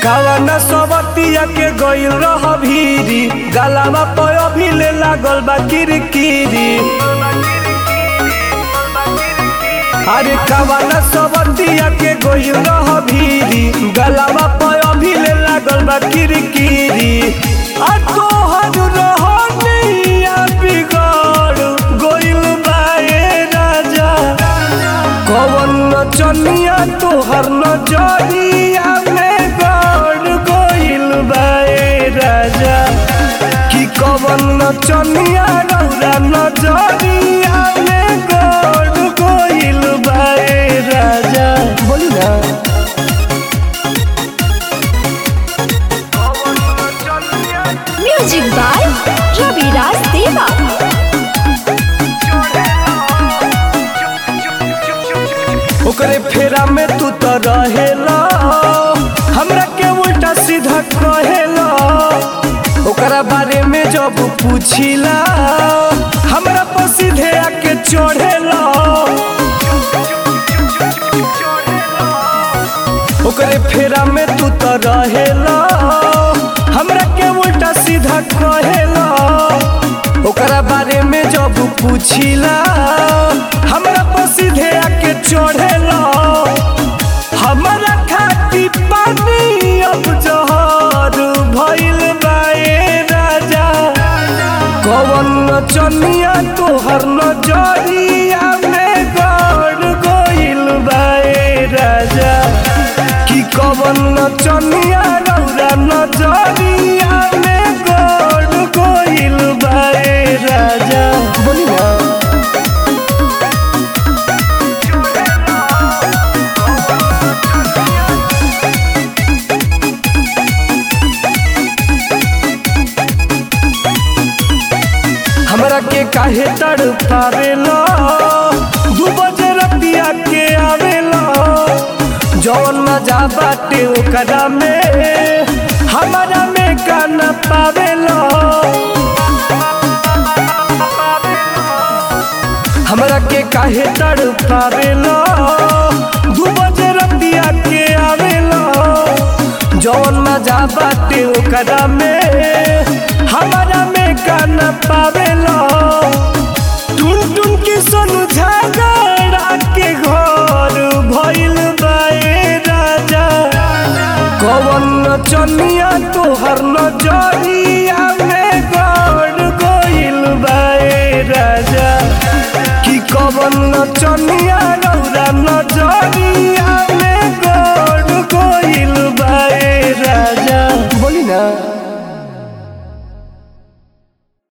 कावना सबतिया के गइल रह भीरी गलावा पर अभी ले लागल बा किरकिरी अरे कावना सबतिया के गइल रह भीरी गलावा पर अभी ले लागल बा किरकिरी आ तोहर रहनिया बिगड़ गइल बा ए राजा कवन नचनिया तोहर नजरिया में गड़ गइल बा ए राजा कि कवन नचनिया रौरा नजरिया में गड़ गइल बा ए राजा बोली ना म्यूजिक बाय रविराज देवा ओकरे फेरा में तू तो रहेला हमरा के उल्टा सीधा कहेला ओकरा बारे में जब पूछिला हमरा पर सीधे आके चढ़ेला ओकरे फेरा में तू तो रहेला हमरा के उल्टा सीधा कहेला ओकरा बारे में जब पूछिला हमरा पर सीधे आके चढ़ेला हमरा खाती पानी अब जहर भइल बा ए राजा कवन नचनिया तोहर नजरिया में गड़ गइल बा ए राजा कि कवन नचनिया रौरा नजरिया में गड़ गइल बा ए राजा बोली ना हमरा के काहे तड़ पावेला दू बजे रतिया के आवेला जौन मजा बाटे ओकरा में हमारा में का न पावेला हमरा के काहे तड़ पावेला दू बजे रतिया के आवेला जौन मजा बाटे ओकरा में हमारा में का न पावेला टुन टुन के सोनू झगड़ा के घर भइल बा ए राजा कवन नचनिया तोहर नजरिया में गड़ गइल बा ए राजा कि कवन नचनिया